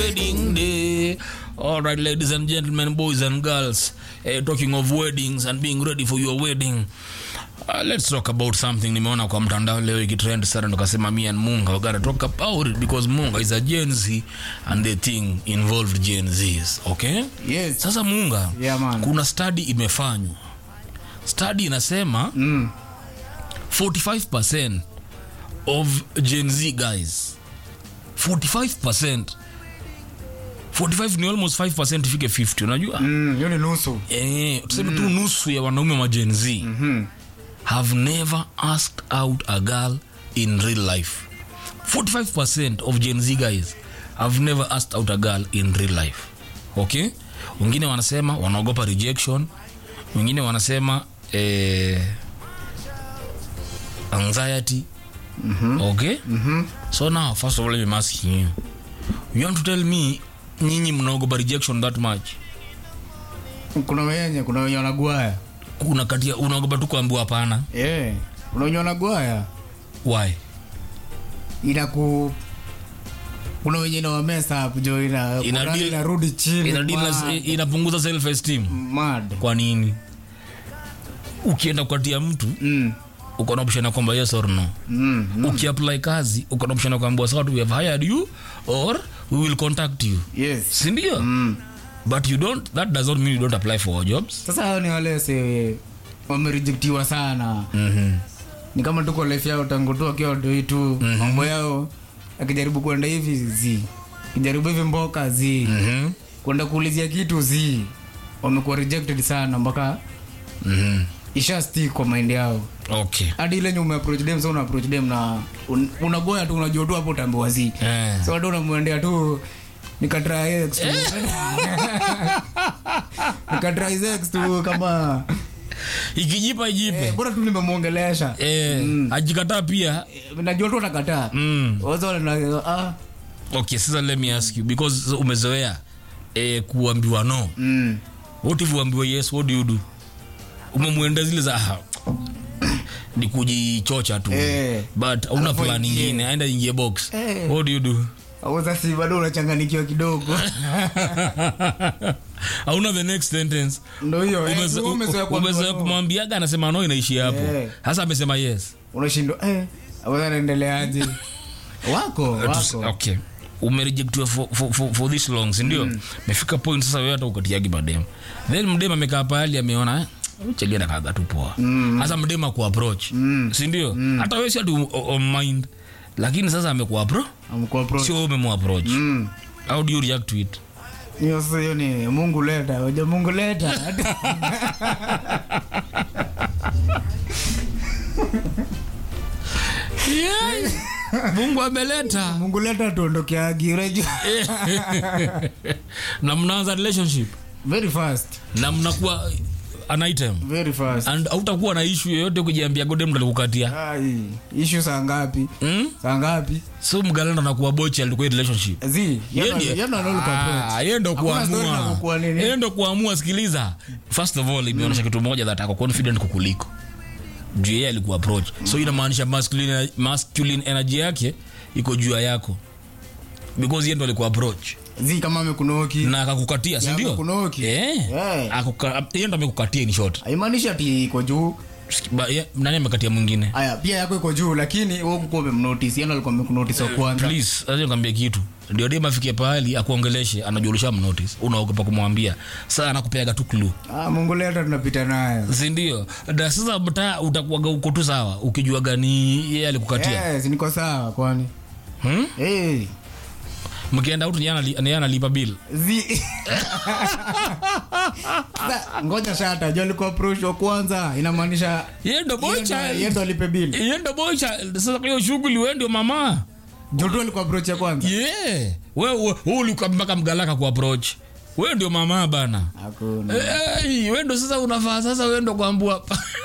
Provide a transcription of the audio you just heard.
wedding day. All right, ladies and gentlemen, boys and girls, uh, talking of weddings and being ready for your wedding. Uh, let's talk about something nimeona kwa mtandao leo ikitrend sana tukasema me and munga we gotta talk about it because munga is a gen z and the thing involved gen zs okay Yes. sasa munga Yeah, man. kuna study imefanywa study inasema Mm. 45% of Gen Z guys. 45%. 45 ni almost 5% ifike 50 unajua? Mm, hiyo ni nusu. Eh, tuseme tu nusu ya wanaume wa Gen Z Mhm. have never asked out a girl in real life. 45% of Gen Z guys have never asked out a girl in real life. Okay? Wengine wanasema wanaogopa rejection, wengine wanasema eh, anxiety. Okay? So now, first of all, let me ask you. You want to tell me nyinyi mnaogopa rejection that much? Kuna wenye, kuna wenye wanagwaya. Kuna kati ya unaogopa tu kuambiwa hapana. Eh, kuna wenye wanagwaya. Why? Inaku kuna wenye ina wamesa hapo jo ina Ina morali deal- inarudi chini. Ina deal na- mad. inapunguza self esteem. Mad. Kwa nini? Ukienda kukatia mtu Mm. uko na option ya kwamba yes or no. Mm. mm. Ukiapply kazi uko na option ya kwamba sawa we have hired you or we will contact you. Yes. Si ndio? Mm. But you don't that does not mean you don't apply for our jobs. Sasa hao ni wale se wamerejectiwa sana. Mhm. Ni kama tuko life yao tangu tu akiwa watoi tu. Mambo yao akijaribu kwenda hivi zi. Akijaribu hivi mboka zi. Mhm. Kwenda kuulizia kitu zi. Wamekuwa rejected sana mpaka Mhm. isha stick kwa mind yao. Okay. hadi ile nyume approach dem sasa una approach dem na un, unagoya tu unajua tu hapo utambiwa zi Eh. so hata unamwendea tu nikatry ex tu nikatry ex tu kama Ikijipa ijipe. eh, bora tu nimemwongelesha Eh, ajikataa pia. Eh, najua tu atakataa Mm. wazo na ah Okay, sasa let me ask you because umezoea eh, kuambiwa no. mm. What if uambiwe yes, what do you do? Umemwenda zile za ah, ni kujichocha tu. Eh. But una Alafu plan ingie. nyingine, aenda ingie box. Eh. What do you do? Auza si bado unachanganikiwa kidogo Hauna the next sentence. ndo hiyo eh, Umeze- wewe umezoea kuambiwa Umezoea no. kumwambiaga anasema no inaishia hapo. Eh. Sasa amesema yes. unashindwa eh auza naendeleaje wako wako okay umerejectiwa for, for, for, for this long sindio mefika point sasa wewe hata ukatiagi madem then mdem amekaa pahali ameona eh, chegena kaga tu poa sasa mdem akuapproach sindio hata wewe si ati o- on mind lakini sasa amekuapro amkuwa pro sio wewe umemwapproach mm. how do you react to it hiyo sasa hiyo ni mungu leta oja mungu leta mungu ameleta mungu leta tuondokeagi unajua na mnaanza relationship very fast na mnakuwa an item very fast and hautakuwa na issue yoyote kujiambia gode mtu alikukatia ai ishu saa ngapi mm? saa ngapi so mgalanda nakuwa bochi alikuwa relationship zi Ah, yeye ndo kuamua yeye ndo kuamua sikiliza first of all imeonyesha kitu moja that ako confident kukuliko juu yeye alikuwa approach so inamaanisha masculine, masculine energy yake iko juu ya yako because yeye ndo alikuwa approach zi kama amekunoki na akakukatia si Ya, ndio amekunoki. eh Eh. Akuka- yeye ndo amekukatia in short haimaanishi ati iko juu Ba- ye- nani amekatia mwingine aya pia yako iko juu lakini wewe kukuwa umemnotice yana alikuwa amekunotice wa kwanza please acha nikwambie kitu ndio dem afikie pahali akuongeleshe anajulisha mnotice unaogopa kumwambia saa anakupeaga tu clue ah mungu leta tunapita nayo sindio na sasa mta utakuwaga uko tu sawa ukijua gani yeye alikukatia yes niko sawa kwani hmm? hey. mkienda out niye analipa bill Zi. Sa- ngoja shata jo alikuwa approach wa kwanza inamaanisha yeye ndo boy yeye ndo- child. yeye ndo alipe bili Yeye ndo boy child. sasa kwa hiyo shughuli wewe ndio mama jotu alikuwa approach ya kwanza yeah wewe wewe ulikuwa mpaka mgalaka ku approach wewe ndio mama bana hakuna hey, wewe ndo sasa unafaa sasa wewe ndo kuambua